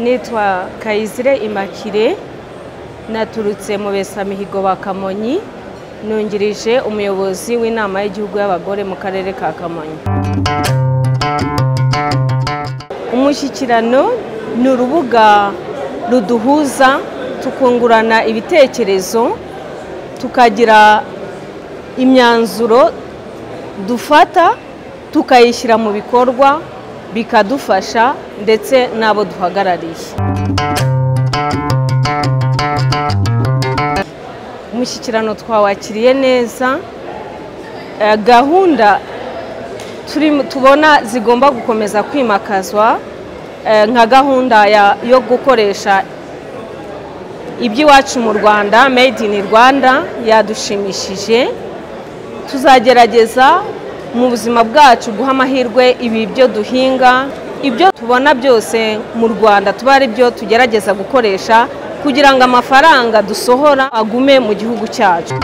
Nitwa Kayizire Immaculee naturutse mu Besamihigo ba Kamonyi nungirije umuyobozi w'inama y'igihugu y'abagore mu karere ka Kamonyi umushyikirano ni urubuga ruduhuza tukungurana ibitekerezo tukagira imyanzuro dufata tukayishyira mu bikorwa bikadufasha ndetse n'abo duhagarariye umushyikirano twawakiriye neza gahunda tubona zigomba gukomeza kwimakazwa nka gahunda yo gukoresha iby'iwacu mu rwanda made in rwanda yadushimishije tuzagerageza mu buzima bwacu guha amahirwe ibi byo duhinga ibyo tubona byose mu rwanda tuba ari byo tugerageza gukoresha kugira ngo amafaranga dusohora agume mu gihugu cyacu